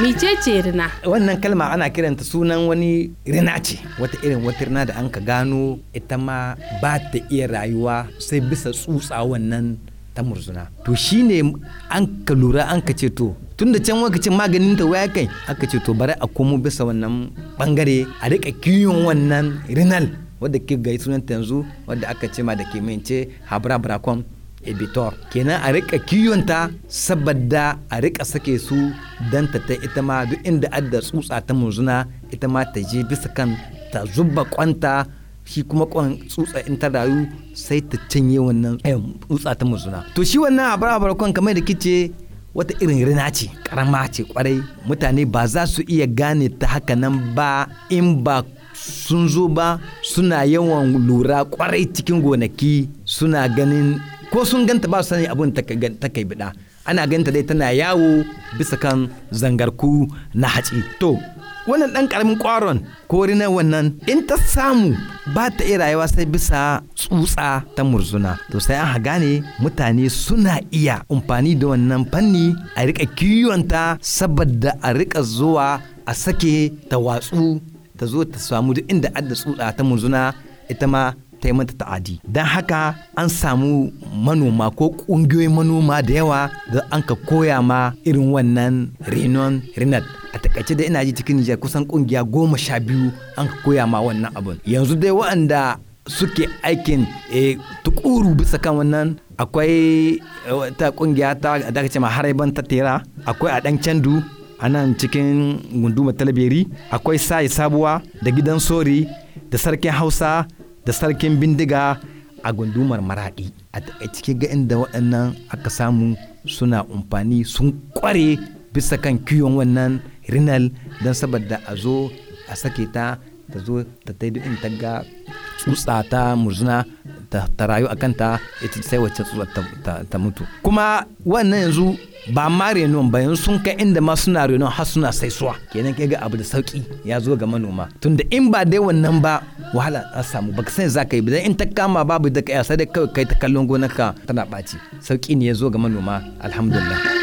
micece rina wannan kalma ana kiranta sunan wani rina ce wata irin wata rina da an ka gano ita ma ba ta iya rayuwa sai bisa tsutsa wannan ta murzuna to shine an ka lura an ka ce to tun da can wakacin maganin ta waya kai aka ce to bari a komo bisa wannan bangare a rika kiyon wannan rinal wadda ke gai sunanta yanzu wadda aka ce ma da ke mince habra bracom ebitor kenan a rika kiyonta saboda a rika sake su dan ta ta ita ma duk inda adda tsutsa ta murzuna ita ma ta je bisa kan ta zuba kwanta shi kuma kwan tsutsa in ta rayu sai ta cinye wannan tsutsa ta murzuna to shi wannan abar kwan kamar da kice wata irin rina ce karama ce kwarai mutane ba za su iya gane ta haka nan ba in ba sun zo ba suna yawan lura kwarai cikin gonaki suna ganin ko sun ganta ba su sani abin ta kai bida ana ganta dai tana yawo bisa kan zangarku na hatsi to wannan ɗan ƙaramin ƙwaron ko na wannan in ta samu ba ta iya rayuwa sai bisa tsutsa ta murzuna to sai an gane mutane suna iya amfani da wannan fanni a rika kiwonta saboda a rika zuwa a sake ta watsu ta zo ta samu duk inda adda tsutsa ta murzuna ita ma ta yi mata ta'adi don haka an samu manoma ko ƙungiyoyin manoma da yawa da an ka koya ma irin wannan renon rinat a takaice da ina ji cikin nijar kusan ƙungiya goma sha biyu an ka koya ma wannan abun yanzu dai waɗanda suke aikin tukuru bisa kan wannan akwai ta ƙungiya ta da ce ma haraiban ta tera akwai a ɗan candu a nan cikin gunduma talabiri akwai sai sabuwa da gidan sori da sarkin hausa da sarkin bindiga a gundumar maraɗi a cikin ga inda waɗannan aka samu suna amfani sun kware bisa kan kiwon wannan rinal don saboda a zo a sake ta ta zo ta taidu in ta ga tsutsa ta murzuna ta rayu a kanta ita sai wacce tsutsa ta mutu kuma wannan yanzu ba ma renon ba yanzu sun kai inda ma suna renon har suna saisuwa kenan ke ga abu da sauki ya zo ga manoma tunda in ba dai wannan ba wahala a samu baka san za ka yi bidan in ta kama babu da kai sai dai kawai kai ta kallon gonarka tana ɓaci sauki ne ya zo ga manoma alhamdulillah